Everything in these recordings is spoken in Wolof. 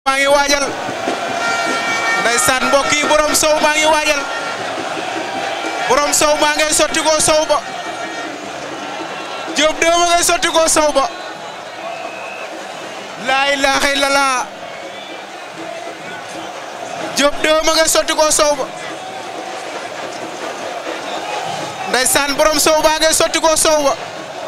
maa ngi waajal ndeysaan mbokk yi borom sow maa ngi waajal borom sow maa ngay sotti ko sow ba Diop de ma ngay sotti ko sow ba laa ilaaha illallah Diop de ma ngay sotti ko sow ba ndeysaan borom sow baa ngay sotti ko sow ba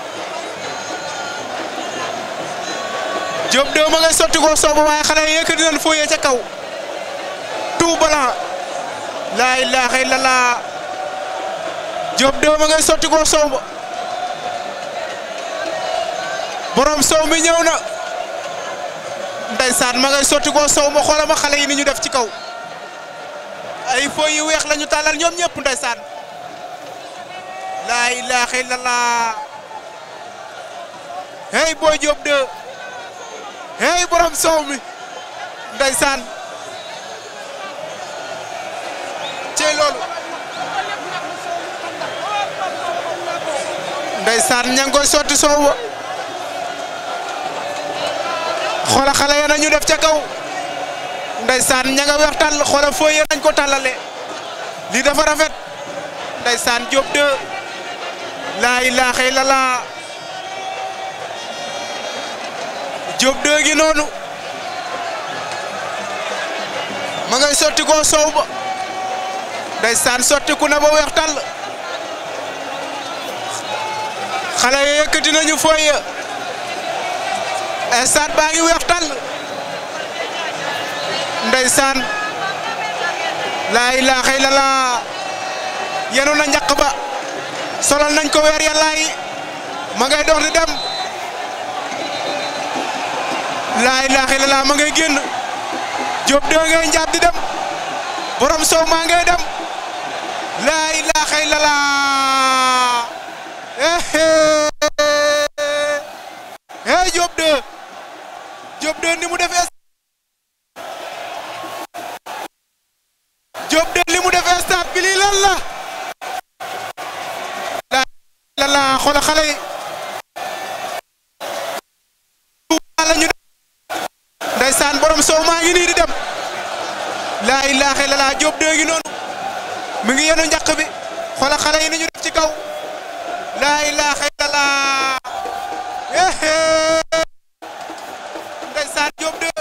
Diop de ma ngay sotti ko sow ba waaye xale yi yëkkati nañ fooyee ca kaw tout blanc laa ilaaha illallah Diop de ma ngay sotti ko sow ba borom sow mi ñëw na ndeysaan ma ngay sotti ko sow ma xoolal ma xale yi ni ñu def ci kaw ay fooy yu weex la ñu tàllal ñoom ñëpp ndeysaan laa ilaaha illallah hey booy Diop de hey borom sow mi ndeysaan cey loolu ndeysaan ña ngi koy sotti sow ba xoola xale ya nañu def ca kaw ndeysaan ña nga weex tàll xoola fooy ya nañ ko tàllale lii dafa rafet ndeysaan Diop de laa ilaaha illallah Diop de gi noonu ma ngay sotti ko sow ba ndeysaan sotti ku na ba weex tàll xale ya yëkkati nañu fooy ya stade baa ngi weex tàll ndeysaan laa ilaaha illallah yenu na njaq ba solal nañ ko weer yàllaa yi ma ngay dox di dem laa ilaaha illallah ma ngay génn Diop de ngay njaab di dem borom sow maa ngay dem laa ilaaha illallah hey Diop de Diop de ni mu def Diop de li mu def stade bi lii lan la la la xoolal xale yi la ñu ndeysaan borom sow maa ngi nii di dem laa ilaaha illallah Diop de ngi noonu mi ngi yenu njaq bi xoolal xale yi ni ñu def ci kaw laa ilaaha illallah ndeysaan Diop de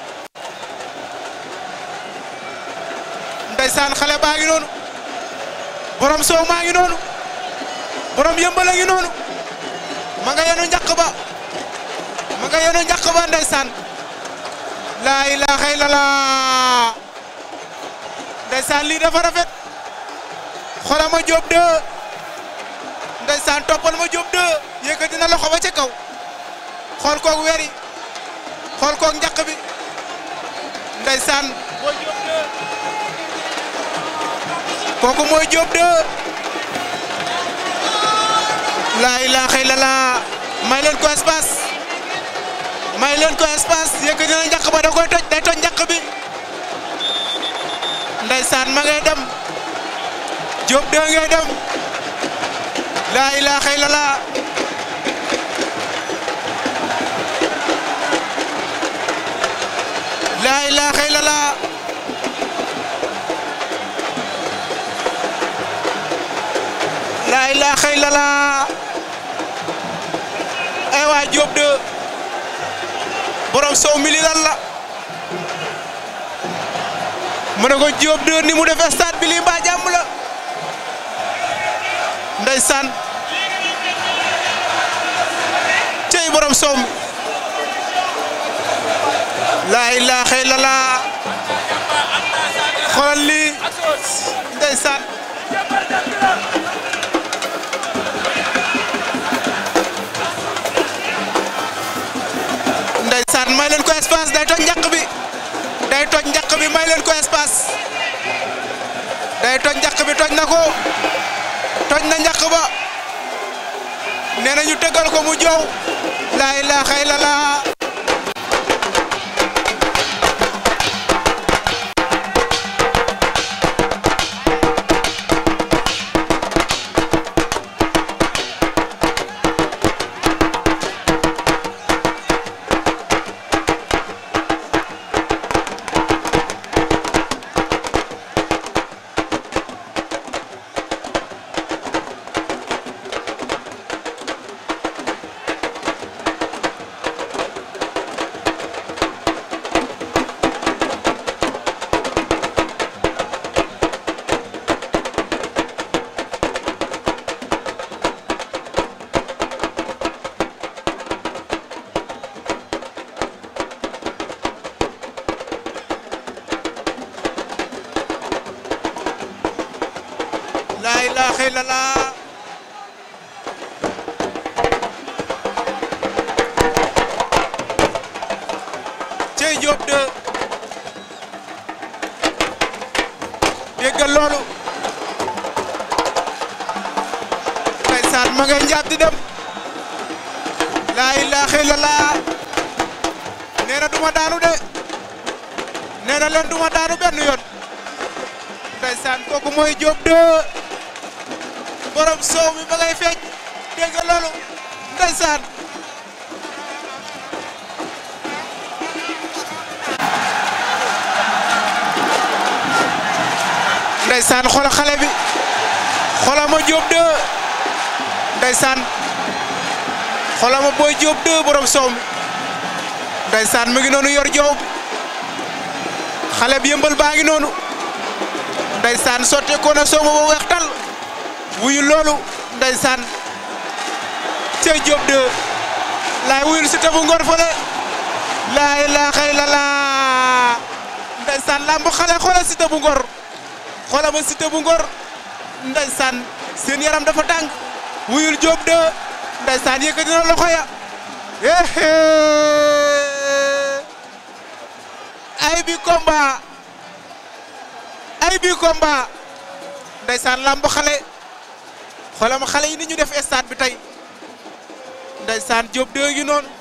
ndeysaan xale baa ngi noonu borom sow maa ngi noonu borom yëmbala ngi noonu ma nga yenu njaq ba ma nga yenu njaq ba ndeysaan laa ilaaha illallah ndeysaan lii dafa rafet xoolal ma Diop de ndeysaan toppal ma Diop de yëkkati na loxo ba ca kaw xool koog weer yi xool koog njaq bi ndeysaan mooy Diop de kooku mooy Diop de laa ilaaha illallah may leen ko espace may leen ko espace yëkkati na njaq ba da koy toj day toj njaq bi ndeysaan ma ngay dem Diop de ngay dem laa ilaaha illallah laa ilaaha illallah laa ilaaha illallah ay waa Diop de borom sow mi li lan la mu ne ko Diop de ni mu def stade bi lii mbaa jàmm la ndeysaan cey borom sow mi laa ilaaha illallah xoolal lii ndeysaan ndeysaan may leen ko espace day toj njaq bi day toj njaq bi may leen ko espace day toj njaq bi toj na ko toj na njaq ba nee na ñu tëggal ko mu joow laa ilaaha illallah ilaha illallah cey Diop de déggal loolu ndeysaan ma ngay njaab di dem laa ilaha illallah nee na duma daanu de nee na leen duma daanu benn yoon ndeysaan kooku mooy Diop de borom soow mi ba ngay fecc déggal loolu ndeysaan ndeysaan xoolal xale bi xoolal ma Diop de ndeysaan xoolal ma booy Diop de borom soow mi ndeysaan mu ngi noonu yor joow bi xale bi yëmbal baa ngi noonu ndeysaan sotte ko na soow ma ba weex tal wuyu loolu ndeysaan cey Diop de laay wuyul si tabu ngor fële laa ilaaha illallaah ndeysaan lamb xale xoolal si tabu ngor xoolal ma Siteu bu Ngor ndeysaan seen yaram dafa tàng wuyul Diop de ndeysaan yëkkati na loxo ya ay bi combat ay bi combat ndeysaan lamb xale xoolal ma xale yi ni ñu def stade bi tey ndeysaan Diop de ngi noonu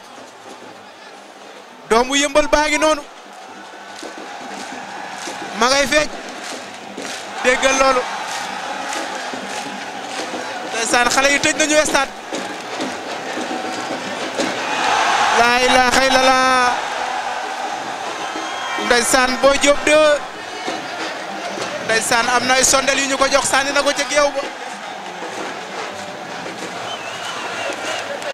doomu yëmbal baa ngi noonu ma ngay feeñ déggal loolu ndeysaan xale yi tëj nañu stade laa ilaaha illallah ndeysaan boo Diop de ndeysaan am na ay sondel yu ñu ko jox sànni na ko ca géew ba